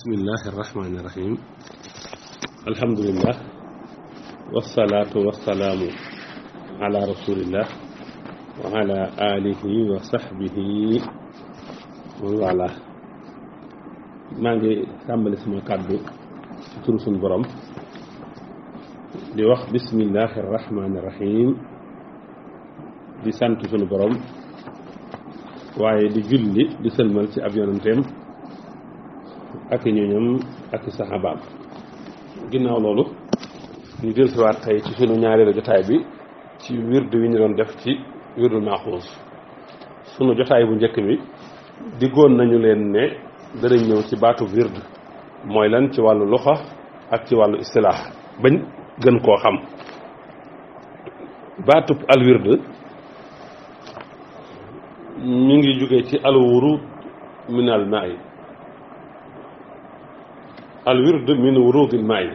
bismillahi irrahmani irrahim alhamdulillah wasalaatu wasalaamu ala rasulillah wa ala alihi wa sahbihi wa wala maa ngi tàmbali sama kàddu ci turu suñu borom di wax bismillahi irrahmani irrahim di sant suñu borom waaye di julli di sëlmal ci ab yonanteem ak i ñooñam ak i saxaabaam ginnaaw loolu ñu dellusiwaat tey ci sunu ñaareelu jotaay bi ci wirdu wi ñu doon def ci wirdul maaxuus sunu jotaay bu njëkk bi diggoon nañu leen ne danañ ñëw ci baatu wird mooy lan ci wàllu luxa ak ci wàllu istilaax bañ gën koo xam baatub al wird mi ngi jóge ci al wurud min al maay al wird min wurudil maay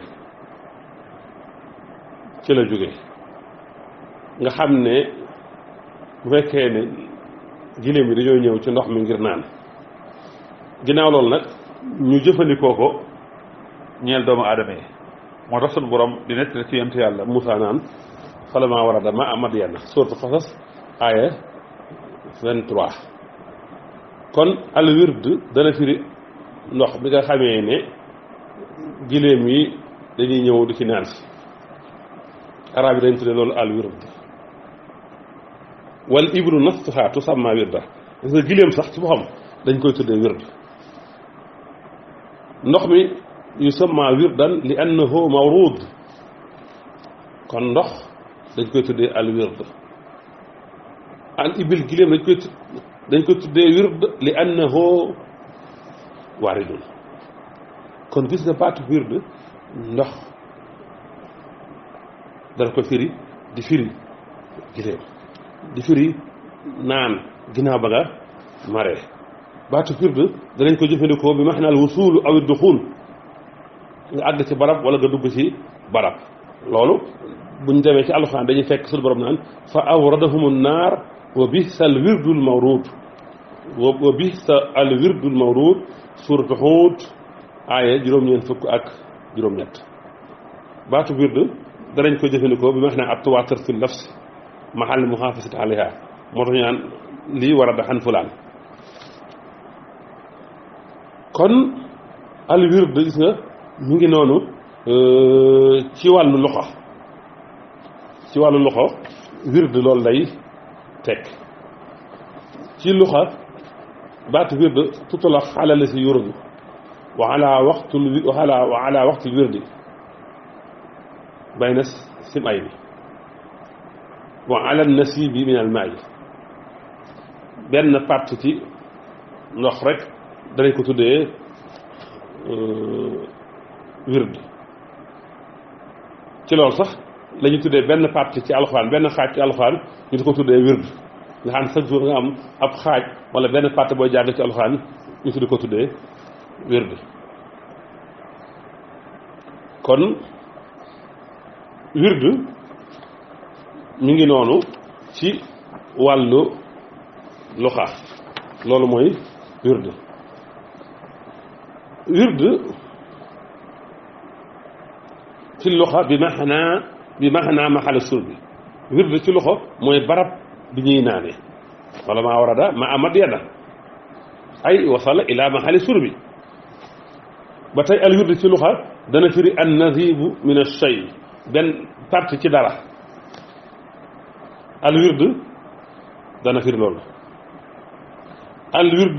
ci la jóge nga xam ne bu fekkee ne giléem yi dañoo ñëw ci ndox mi ngir naan ginnaaw loolu nag ñu jëfandikoo ko ñeel doomu aadama yi moo tax sunu borom di nekk ci yent yàlla Moussa naan falamaa warada ma Madyan sourate Qasas aaya 23 kon al wird dana firi ndox bi nga xamee ne giléem yi dañuy ñëw di ci naan si arab yi dañ tudde loolu al wird wal ibru nafsuha tusamma wirda parce que giléem sax ci boppam dañ koy tuddee wird ndox mi yusamma wirdan li annahu mawrud kon ndox dañ koy tuddee al wird al ibil giléem dañ koy dañ koy tuddee wird li annahu waaridun kon gis nga baatu wird ndox dana ko firi di firi giléem di firi naan ginnaaw ba nga mare baatu wird danañ ko jëfandikoo bi maxnaal wusuulu aw duxuul nga àgg ci barab wala nga dugg ci barab loolu buñ demee ci alxuraan dañuy fekk suñu borom naan fa awradahum naar wa bisa al wirdul mawrud wa bisa al wirdul mawrud suuratu Huud aaya juróom-ñeent fukk ak juróom-ñett baatu wird danañ ko jëfandikoo bi ma wax ne ab tuwaatar fi nafs mahal muhaafasati alayha moo tax ñu naan lii war a daxan fulaan kon al wird gis nga mu ngi noonu ci wàllu loxo ci wàllu loxo wird loolu lay teg ci loxo baatu wird tutulax ala la si yurdu wa ala waxtul wa ala wa ala waxtul wirdi bayna sim ay bi wa ala nasibi min al maay benn partie ci ndox rek danañ ko tuddee wird ci loolu sax la ñu tuddee benn partie ci alxuraan benn xaaj ci alxuraan ñu di ko tuddee wird nga xam ne chaque jour nga am ab xaaj wala benn partie booy jàng ci alxuraan ñu tuddi ko tuddee wird kon wird mi ngi noonu ci wàllu luxa loolu mooy wird wird ci luxa bi maxanaa bi maxanaa maxala sur bi wird ci loxo mooy barab bi ñuy naane wala maa warada ma amad yadda ay wasala ila maxali sur bi ba tey al wird ci luxa dana firi an nazibu min ash-shay benn partie ci dara al wird dana firi loolu al wird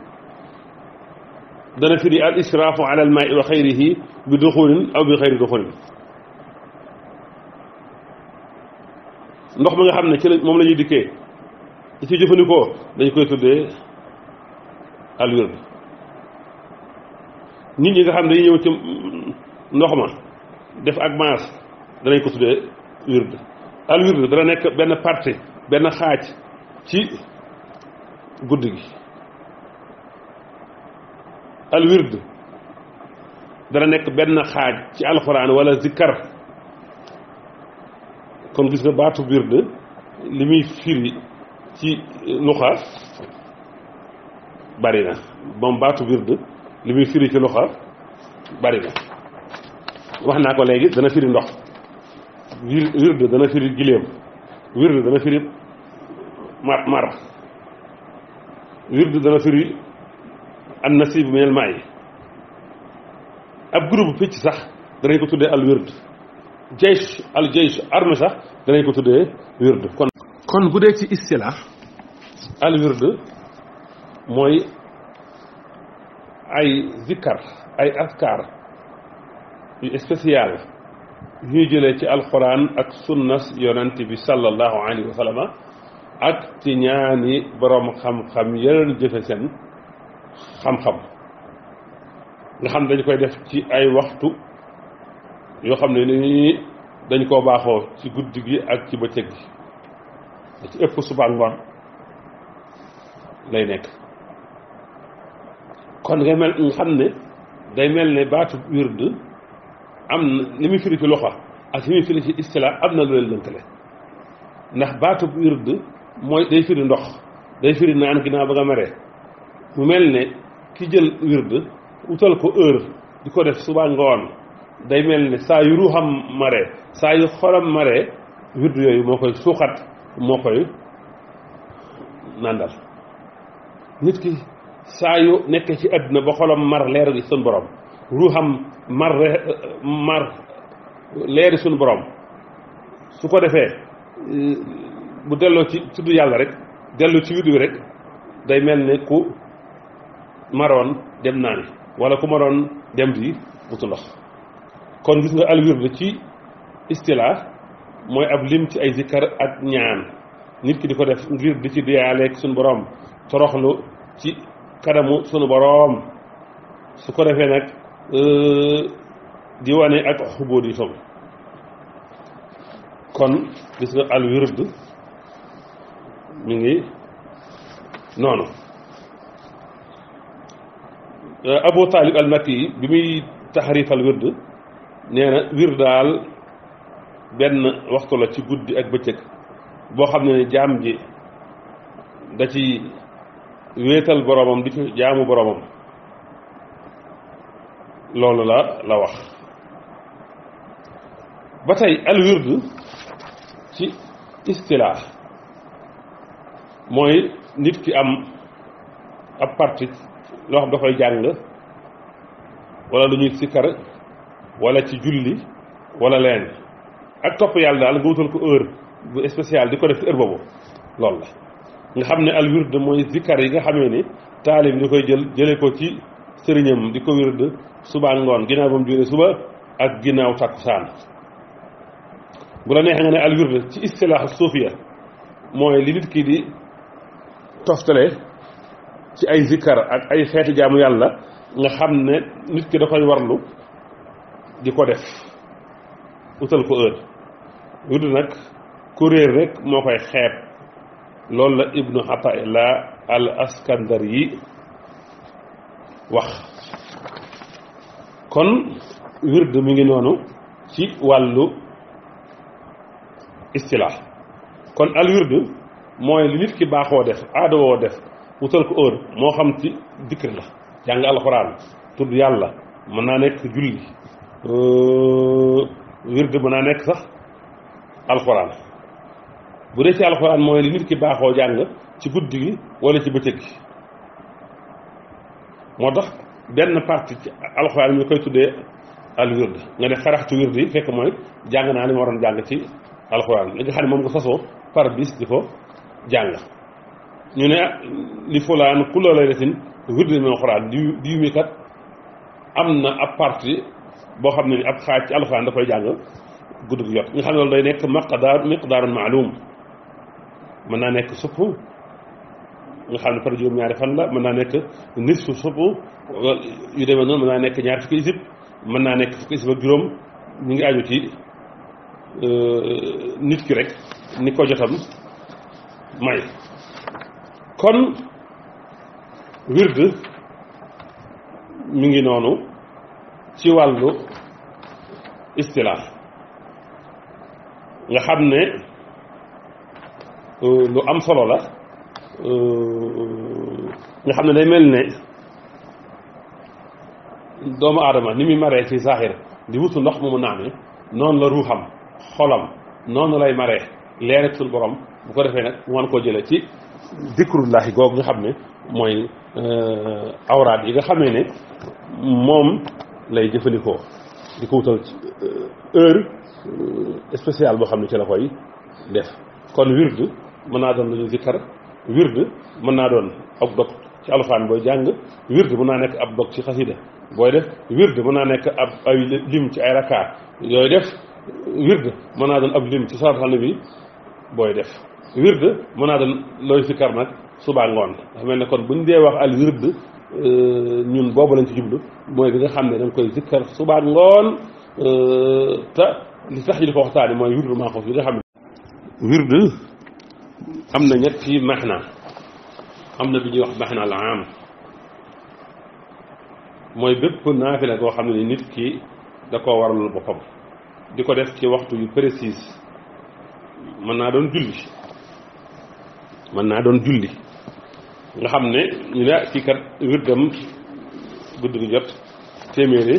dana firi al israafu ala al maai wa xayrihi bi duxulin aw bi xayri duxulin ndox mi nga xam ne ci la moom la ñuy dikkee di ci jëfandikoo dañ koy tuddee al wird nit ñi nga xam ne dañuy ñëw ci ndox ma def ak maas danañ ko tuddee wird al wird dana nekk benn partie benn xaaj ci guddi gi al wird dana nekk benn xaaj ci alxuraan wala zikkar kon gis nga baatu wird li muy firi ci luxa bari na moom baatu wird li muy firi ci luxa bari na wax naa ko léegi dana firi ndox wird dana firi giléem wird dana firi mar mar wird dana firi an nasib min al maay ab groupe picc sax danañ ko tuddee al wird jaysh al jaysh armée sax danañ ko tuddee wird kon kon bu dee ci istilah al wird mooy ay zikkar ay askar yu spécial ñuy jëlee ci alxuraan ak sunnas yonent bi sallallahu alayhi wa sallam ak ci ñaani borom xam-xam yeneen jëfe seen xam-xam nga xam dañ koy def ci ay waxtu yoo xam ne ni dañ koo baaxoo ci guddi gi ak ci bëccëg gi da ci ëpp suba ngoon lay nekk kon nga mel nga xam ne day mel ne baatu wird am na li muy firi ci loxo ak li muy firi ci istila am na lu leen lënkale ndax baatu wird mooy day firi ndox day firi naan ginnaaw ba nga meree mu mel ne ki jël wird wutal ko heure di ko def suba ngoon day mel ne saa yu ruuxam maree saa yu xolam maree wird yooyu moo koy suuxat moo koy nandal nit ki saa yu nekkee ci àdduna ba xolam mar leer gi suñ borom ruuxam mar mar leeri suñ borom su ko defee bu delloo ci tudd yàlla rek dellu ci wird wi rek day mel ne ku maroon dem naani wala ku maroon dem di wutu ndox kon gis nga al wird ci istilaa mooy ab lim ci ay zikkar ak ñaan nit ki di ko def ngir di ci diyaaleeg suñu borom toroxlu ci kanamu sunu boroom su ko defee nag di wane ak xubóot yi soog kon gis nga al wird mi ngi noonu Abu Talib al Makki yi bi muy taxarif al wird nee na wird daal benn waxtu la ci guddi ak bëccëg boo xam ne jaam ji da ci wéetal boromam di ci jaamu boromam loolu la la wax ba tey al wird ci istilaax mooy nit ki am ab parti loo xam da koy jàng wala lu ñuy sikkar wala ci julli wala leen ak topp yàlla daal nga wutal ko heure bu spécial di ko def ci heure boobu loolu la nga xam ne al wird mooy zikkar yi nga xamee ni taalib di koy jël jële ko ci sëriñam di ko wird suba ngoon ginnaaw ba mu juree suba ak ginnaaw takkusaan bu la neexee nga ne al wird ci istilaax suufiya mooy li nit ki di toftale ci ay zikkar ak ay xeeti jaamu yàlla nga xam ne nit ki da koy warlu di ko def utal ko heure wird nag kuréer rek moo koy xeeb loolu la ibnu Ataillah al askandar yi wax kon wird mi ngi noonu ci wàllu istilaax kon al wird mooy li nit ki baaxoo def aada woo def wutal ko heure moo xam ci dikr la jàng alxuraan tudd yàlla mën naa nekk julli wird mën naa nekk sax alxuraan bu dee ci alxuraan mooy li nit ki baaxoo jàng ci guddi gi wala ci bëccëg gi moo tax benn partie ci alxuraan mi koy tuddee al wird nga ne xaraxtu wird yi fekk mooy jàng naa li ma waroon jàng ci alxuraan li nga xam ne moom nga sasoo par bis di ko jàng ñu ne li fulaan kulla laylatin wird min alxuraan di diw mi kat am na ab partie boo xam ne ni ab xaaj ci alxuraan da koy jàng guddi gi jot nga xam ne loolu day nekk maqdaar miqdaarun maalum mën naa nekk supp nga xam ne par juróom-ñaari fan la mën naa nekk nisfu supp yu demee noonu mën naa nekk ñaar fukki isib mën naa nekk fukki isib ak juróom ñu ngi aju ci nit ki rek ni ko jotam may kon wird mi ngi noonu ci wàllu istilaax nga xam ne lu am solo la nga xam ne day mel ne doomu aadama ni muy maree ci saaxir di wutu ndox mu mu naanee noonu la ruuxam xolam noonu lay maree leer ak suñu borom bu ko defee nag mu mën koo jëlee ci dikrullahi googu nga xam ne mooy awraat yi nga xamee ne moom lay jëfandikoo di ko wutal heure spéciale boo xam ne ci la koy def kon wird mën naa doon lu ñu zikkar wird mën naa doon ab dog ci alxuraan booy jàng wird mën naa nekk ab dog ci xasida booy def wird mën naa nekk ab ay lim ci ay rakaat yooyu def wird mën naa doon ab lim ci salaatu bi booy def wird mën naa doon looy zikkar nag subaa ngoon dafa mel ne kon buñ dee wax al wird ñun boobu lañ ci jublu mooy bi nga xam ne da nga koy zikkar subaa ngoon te li tax ñu di ko waxtaani mooy wirdu maaxoos bi nga xam ne wird am na ñetti maxna am na bi ñuy wax maxna al am mooy bépp naafila koo xam ne ni nit ki da koo waralul boppam di ko def ci waxtu yu précis mën naa doon julli mën naa doon julli nga xam ne ñu ne kii kat wirdam guddi gi jot téeméeri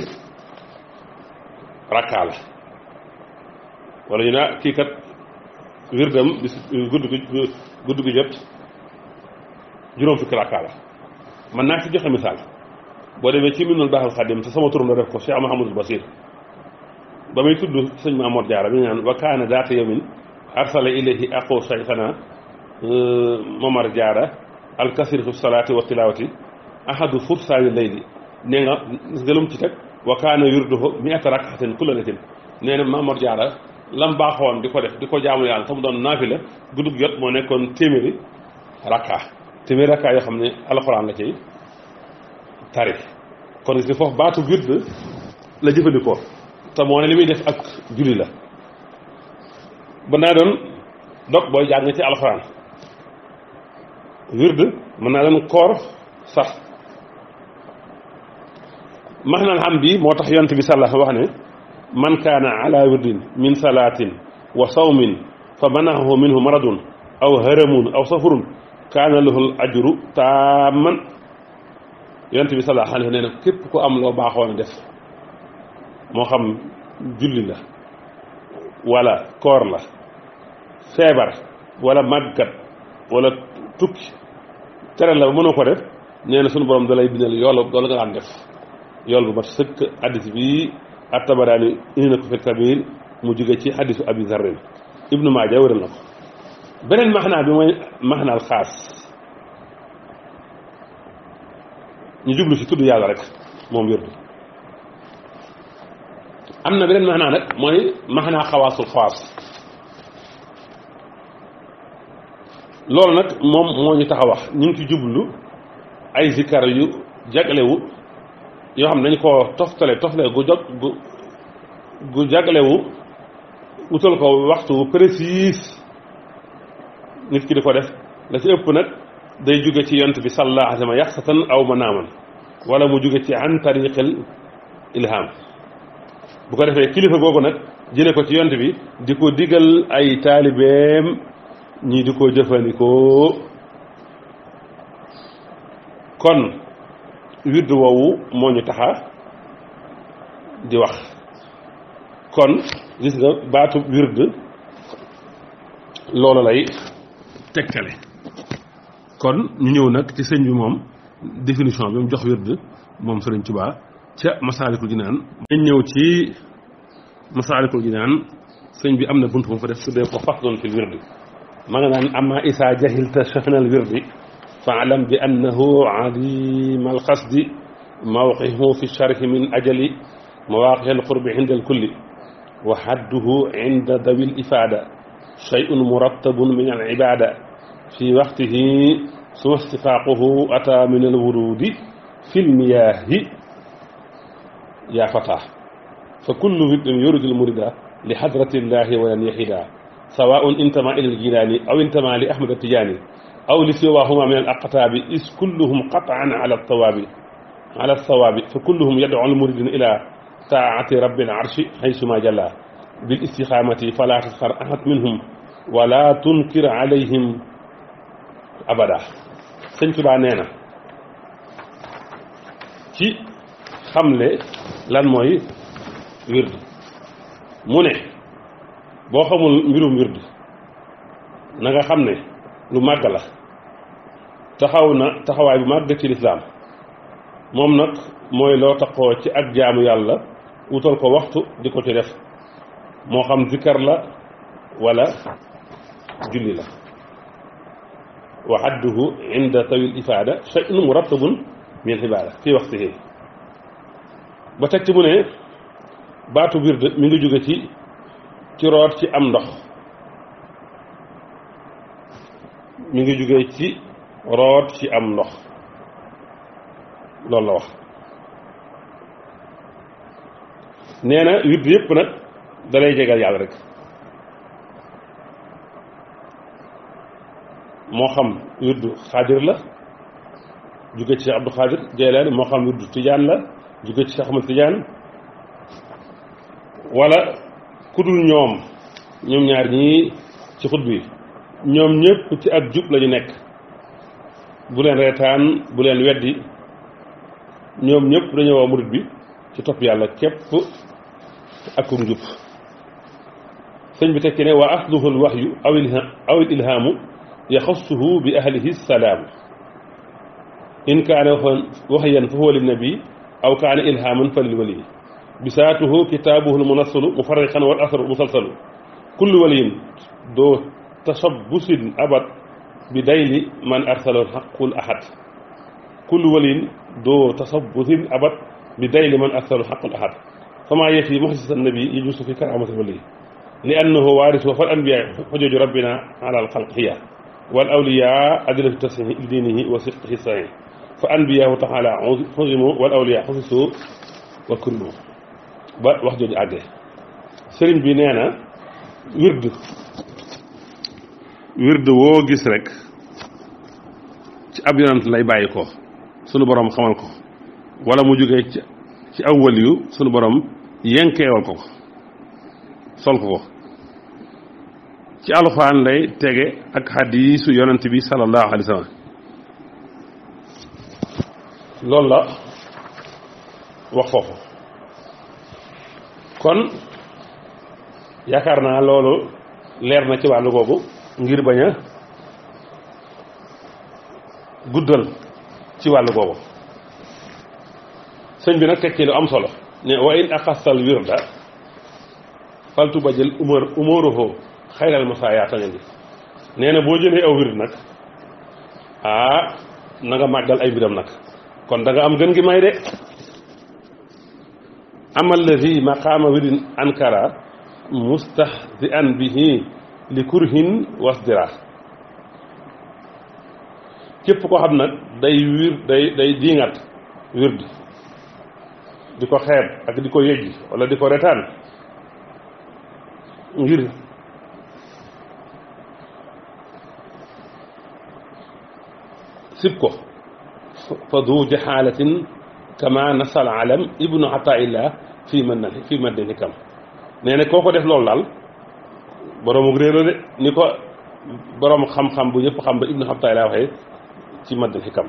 rakkaa la wala ñu ne kii kat wirdam bis guddi gi guddi gi jot juróom fukki rakkaa la mën naa ci joxe misaal boo demee ci Minanul Baaxil Xadim te sama turam la def ko Cheikh Mahamadul Basir ba muy tudd sëñ Mamoor Jaara bi naan wa kaana daata yawmin arsala ilayhi aqu sayxana Momar Jaara alkasir fi salaati wa tilawati ahadu fursaani layli nee nga gëlum ci teg wa kaana yurduhu mi'ata rak'atin kulla laylatin nee na Mamoor Jaara lam baaxoon di ko def di ko jaamu yàlla te mu doon naafila guddug jot moo nekkoon téeméeri rakka téeméeri rakka yoo xam ne alxuraan la cay tari kon gis nga foofu baatu wird la jëfandikoo te moo ne li muy def ak julli la ba naa doon dog booy jàng ci alxuraan wird mën naa doon koor sax maxnal xam bi moo tax yonent bi sàlla wax ne man kaana ala wirdin min salaatin wa sawmin fa manahu minhu maradun aw haramun aw safurun kaana lahul ajru taaman yonent bi sallallahu alayhi nee na képp ku am loo baaxoon a def moo xam julli la wala koor la feebar wala màggat wala tukki tere la ba mënoo ko def nee na sunu borom da lay bindal yoolu loolu nga daan def yool bu mat sëkk addis bi at-Tabaraani indi na ko fi kabir mu jóge ci hadisu abi zarrin ibnu maaja wéral na ko beneen maxnaa bi mooy maxnaal xaas ñu jublu ci tudd yàlla rek moom wirdu am na beneen maxnaa nag mooy maxnaa xawaasul xawaas loolu nag moom moo ñu tax a wax ñu ngi ci jublu ay zikkar yu jaglewu yoo xam ne dañu koo toftale toftale gu jog gu gu jaglewu wutal ko waxtu précis nit ki di ko def la ci ëpp nag day jóge ci yont bi sallallahu alayhi wa sallam yaxsatan aw manaaman wala mu jóge ci an tariqil ilham bu ko defee kilifa googu nag jële ko ci yont bi di ko digal ay taalibeem ñii di ko jëfandikoo kon wird woowu moo ñu taxa di wax kon gis nga baatu wird loolu lay tegtale kon ñu ñëw nag ci sëñ bi moom définition bi mu jox wird moom Sëriñ Tuubaa ca Masaalikul Jinaan dañ ñëw ci Masaalikul Jinaan sëñ bi am na bunt bu mu fa def tuddee ko faslun fil wird ma nga naan amma isaa jahilta sha'nal wirdi fa'lam bi annahu adim alqasdi mawqihu fi sharhi min ajali mawaqi alqurbi inda alkulli wa hadduhu inda dawi alifada shay'un murattabun min alibada fi waqtihi suma istifaquhu ata min alwurudi fi almiyahi ya fata fa kullu wirdin yuridu almurida li hadrati llahi walan yahida سواء انتمى إلى الجيلاني أو انتمى لأحمد التجاني أو لسواهما من الأقطاب إذ كلهم قطعا على الصواب على الصواب فكلهم يدعو المريد إلى طاعة رب العرش حيثما جلا بالاستقامة فلا تسخر أحد منهم ولا تنكر عليهم أبدا سنت با نينا ci xamle lan mooy wird mu ne boo xamul mbirum wird na nga xam ne lu màgg la taxaw na taxawaay bu màgg ci lislaam moom nag mooy loo taxoo ci ak jaamu yàlla wutal ko waxtu di ko ci def moo xam zikkar la wala julli la wa hadduhu inda tawil ifaada shay'un murattabun min ibaada fii waxtihi ba teg ci mu ne baatu wird mi ngi jóge ci ci root ci am ndox mi ngi jóge ci root ci am ndox loolu la wax nee na wird yépp nag dalay jegal yàlla rek moo xam wirdu xaadir la jóge ci Cheikh Abdou Xaadir Jeylaani moo xam wirdu tijaan la jóge ci Cheikh Ahmad Tijaan wala kudul ñoom ñoom ñaar ñii ci xut bi ñoom ñëpp ci ak jub lañu nekk bu leen reetaan bu leen weddi ñoom ñëpp dañoo waa murit bi ci topp yàlla képp ak ku njub sëñ bi tekki ne wa asluhu al waxyu aw aw il ilhaamu yaxassuhu bi ahlihi salaamu in kaane waxyan fa huwa linnabi aw kaane ilhaaman fa lil wali bisaatuhu kitaabuhu al munassalu mufarriqan wal asru musalsalu kullu waliyin doo tashabbusin abad bi dayli man arsalal xaqul ahad kullu waliyin doo tasabbusin abad bi dayli man arsalal xaqul ahad fama yefi muxsisa nabi yajuusu fi karaamati wali li annahu waaris wa fal anbiyaa xujooju rabbina ala al xalq hiya wal awliyaa adilatu tasxihi diinihi wa sidqihi saxiih fa anbiyaahu taala xusimu wal awliyaa xusisu wa kullu ba wax jooju àggee sëriñ bi nee na wird wird woo gis rek ci ab yonant lay bàyyi ko sunu borom xamal ko wala mu jógee ci ci aw waliyu sunu borom yenkeewal ko ko sol ko ko ci alxuraan lay tege ak xadiisu yonent bi sallallahu alayhi wa sallam loolu la wax foofu kon yaakaar naa loolu leer na ci wàllu googu ngir bañ a guddal ci wàllu googu sëñ bi nag tekki lu am solo ne wa in axasal wirda faltu ba jël umar umaruhu xayral masaayaata nga ngi nee na boo jëlee aw wird nag ah na nga màggal ay biram nag kon da nga am gën gi may de amal lazi maqaama wirdin ankara mustahzi'an bihi li kurhin wasdira képp ko xam nag day wir day day diingat wird di ko xeeb ak di ko yëjji wala di ko retaan ngir sib ko fa du jaxaalatin kama nasal alam ibnu ataillah fii man na fii man den hikam nee na koo ko def loolu daal boroomu réer la de ni ko boroom xam-xam bu ñëpp xam ba ibnu ataillah waxee ci maddal hikam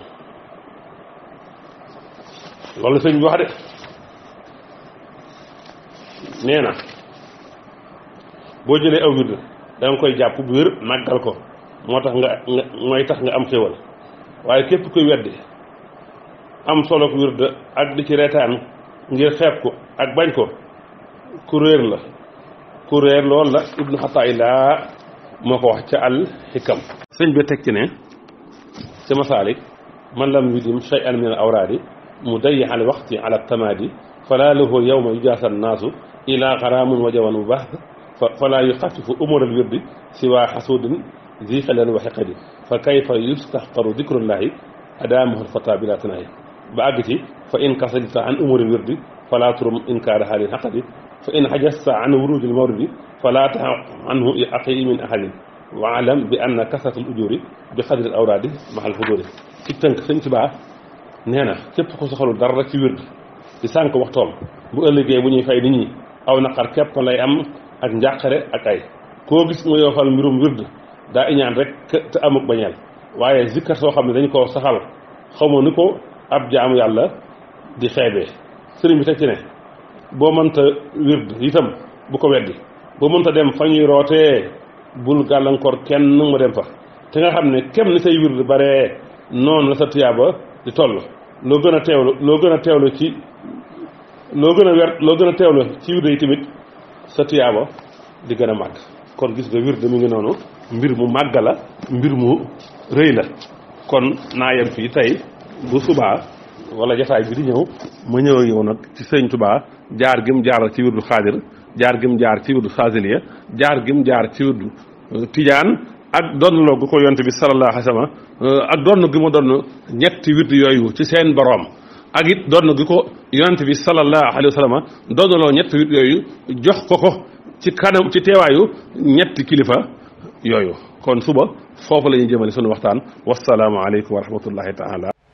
loolu sëñ bi wax de nee na boo jëlee aw wird da nga koy jàpp bu wér màggal ko moo tax nga nga mooy tax nga am xéwal waaye képp koy weddi am solo ko wird ak di ci reetaan ngir xeeb ko ak bañ ko ku réer la ku réer loolu la ibnu xataayilaa moo ko wax ca al xikam sëñ bi teg ci ne ca masaalik man lam yudim shay'an min al awraadi mu dayyi al waxti ala tamaadi fala lahu yawma yujaasa annaasu ila xaraamun wa jawan bu baax fala yuxafifu umur al wirdi siwa xasuudin zi xelen wa xiqadi fa kayfa yustaxqaru dikrullahi adaamuhu alfata bila tanaahi ba àgg ci fa in kasalta an umuri al wirdi fala turum inkaara xaalin xaqadi fa in xajasta an wurudi al mawridi fala taxa anhu aqi min ahadin wa alam bi anna kasrat al ujuri bi xadri al awraadi maxal xuduri ci tënk sëñ si baa nee na képp ko soxalul dara ci wird di sànq waxtoom bu ëllëgee bu ñuy fay nit ñi aw naqar képp lay am ak njàqare ak ay koo gis mu yoofal mbirum wird daa iñaan rek te amuk bañeel waaye zikkar soo xam ne dañ koo saxal xamoo ni ko ab jaamu yàlla di xeebee sëriñ bi teg ci ne boo mënta wird itam bu ko weddi boo mënta dem fa ñuy rootee bul gàllankoor kenn mu dem fa te nga xam ne kem ni say wird bare noonu la sa tuyaaba di toll loo gën a teewlu loo gën a teewlu ci loo gën a wer loo gën a teewlu ci wird yi tamit sa tuyaaba di gën a màgg kon gis nga wird mi ngi noonu mbir mu màgg la mbir mu rëy la kon naa yem fii tey bu subaa wala jataay bi di ñëw ma ñëw yow nag ci sëñ Tuubaa jaar gim jaar ci wirdu xaadir jaar gim jaar ci wirdu saasiliya jaar gim jaar ci wirdu tijaan ak donnloo gu ko yonte bi sallallahu alayhi wa sallam ak donn gi ma donn ñetti wirdu yooyu ci seen boroom ak it donn gi ko yonte bi sallallahu alayhi wa sallam donnloo ñetti wirdu yooyu jox ko ko ci kanam ci teewaayu ñetti kilifa yooyu kon suba foofu la ñuy jëmale sunu waxtaan wasalaamu aleykum wa rahmatullahi taala